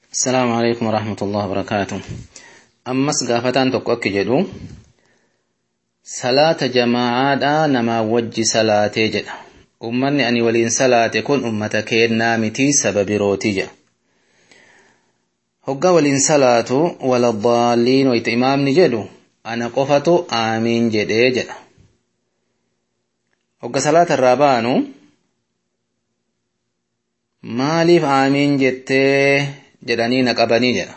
السلام عليكم ورحمة الله وبركاته أمس قافتان تقوك جدو صلاة جماعة نما وجي صلاة جد أمني أني ولين صلاة كن أمة كينا متي سبب روتي جد هقا ولين صلاة ولا الضالين ويت إمام نجدو أنا قفتو آمين جد جد هقا صلاة الرابانو maaliif aamiin jettee jedhanii na qabanii jedha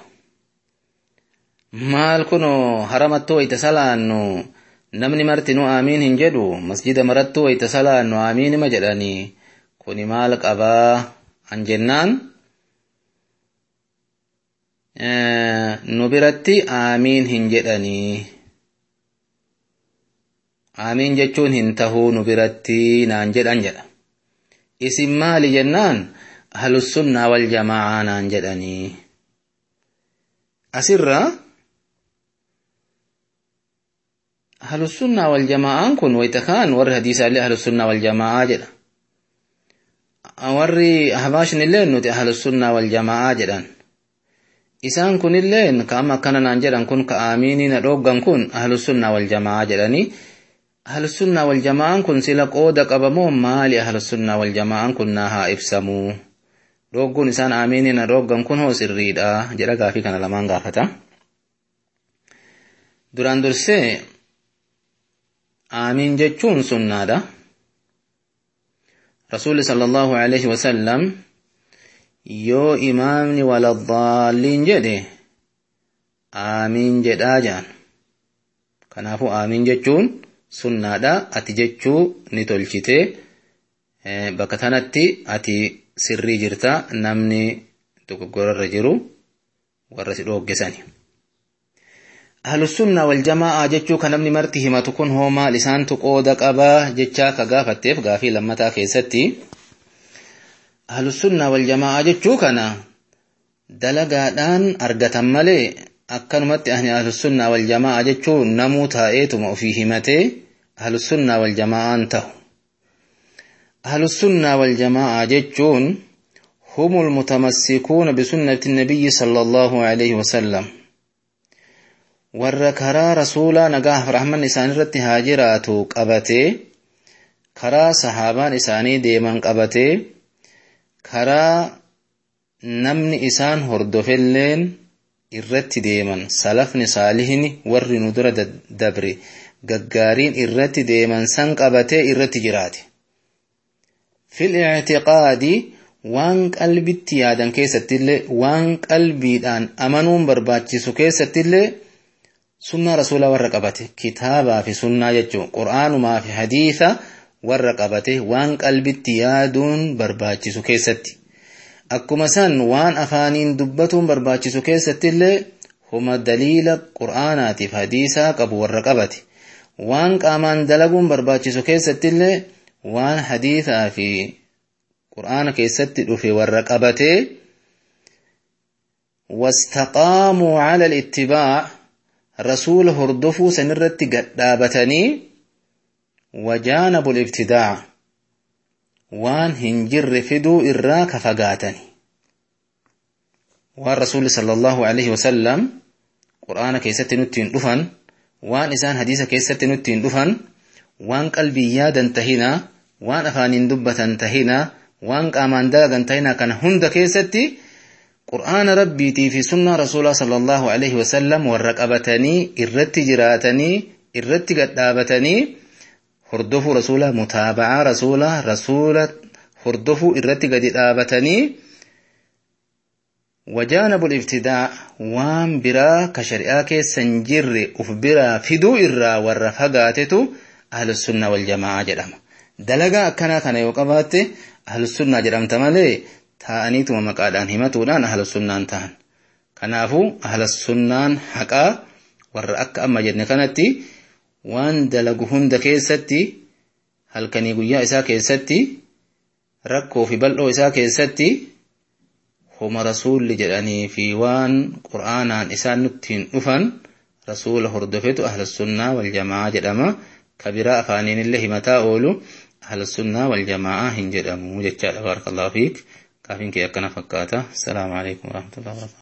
maal kunoo haramattuu wayta salaannu namni martinuu aamiin hin jedhu masjida marattuu wayta salaannu aamiinima jedhanii kuni maal qabaa an jennaan nu biratti aamiin hin jedhanii aamiin jechuun hin tahuu nu biratti naan jedhan jedha isin maali jennaan ahlussunnaa wal jamaa'aa naan jedhanii asirra ahlussunnaa wal jamaa'aan kun wayta kaan warri hadiisaallee ahlussunnaa wal jamaa'aa jedha warri ahbaashnillee nuti ahlussunnaa wal jamaa'aa jedhan isaan kunilleen ka amma akkana naan jedhan kun ka aamiinii na dhooggan kun ahlussunnaa wal jamaa'aa jedhanii ahlussunnaa wal jamaa'aan kun sila qooda qabamoo maali ahlussunnaa wal jamaa'aan kun naa haa ibsamuu dhoogguun isaan aamiinii na dhooggan kun hoo sirriidha jedha gaafii kana lamaan gaafata duraan dursee aamiin jechuun sunnaadha rasuulli sallallahu alaihi wasallam yoo imaamni waladaalliin jedhe aamiin jedhaa jedhan kanaafuu aamiin jechuun sunnaadha ati jechuu ni tolchite bakka tanatti ati sirrii jirta namni dogoggorarra jiru warra si dhooggesani. Ahlussunnaa wal jama'aa jechuu kan namni marti himatu kun hoo maal isaantu qooda qabaa jechaa ka gaafatteef gaafii lammataa keessatti ahlussunnaa wal jama'aa jechuu kana dalagaadhaan argatan malee akkanumatti ahni ahlussunnaa wal jama'aa jechuun namuu taa'eetuma ofii himatee ahlussunnaa wal jama'aan ta'u. ahlussunnaa wal jama'aa jechuun humul mutamassikuuna bisunnati nabiyyi sallallahu alaihi wasallam warra karaa rasuulaa nagaaf rahman isaanirratti haa jiraatu qabatee karaa sahaabaan isaanii deeman qabatee karaa namni isaan hordofelleen irratti deeman salafni saalihni warri nu dura dabre gaggaariin irratti deeman san qabatee irratti jiraate. fil i'tiqaadi waan qalbitti yaadan keessattillee waan qalbiidhaan amanuun barbaachisu keessattillee sunnaa rasuulaa warra qabate kitaabaa fi sunnaa jechuun qur'aanumaa fi hadiisa warra qabate waan qalbitti yaaduun barbaachisu keessatti. Akkuma san waan afaaniin dubbatuun barbaachisu keessattillee huma daliila qur'aanaatiif hadiisaa qabu warra qabate. Waan qaamaan dalaguun barbaachisu keessattillee waan hadiisaa fi qur'aana keessatti dhufe warra qabatee wastaqaamuu cala ittibaac rasuula hordofuu sanirratti gadhaabatanii wajaanabu ibtidaac waan hin jirre fiduu irraa ka fagaatani waan rasuulli sala allahu alaihi wasallam qur'aana keessatti nuttiin dhufan waan isaan hadiisa keessatti nuttiin dhufan waan qalbii yaadan tahinaa waan afaaniin dubbatan tahinaa waan qaamaan dalagan tahinaa kana hunda keessatti qur'aana rabbiitii fi sunnaa rasuulaa sallallahu alaihi wasallam warra qabatanii irratti jiraatanii irratti gadhaabatanii hordofuu rasuulaa mutaaba'aa rasuulaa rasuula hordofuu irratti gadi dhaabatanii wajaanabu ibtidaa waan biraa ka shari'aa keessa hin jirre uf biraa fiduu irraa warra fagaatetu ahlussunnaa wal jama'aa jedhama. Dalagaa akkanaa kana yoo qabaatte ahlussunnaa jedhamta malee taa'aniituma maqaadhaan himatuudhaan ahlussunnaan ta'an. Kanaafuu ahlussunnaan haqaa warra akka amma jenne kanatti waan dalagu hunda keessatti halkanii guyyaa isaa keessatti rakkoo fi bal'oo isaa keessatti homa rasuulli jedhanii fi waan qur'aanaan isaan nuttiin dhufan rasuula hordofetu ahlussunnaa wal jama'aa jedhama. كبيرة أفانين الله متى أولو أهل السنة والجماعة هنجد أمو جتشا بارك الله فيك كافين كي أكنا فكاتا السلام عليكم ورحمة الله وبركاته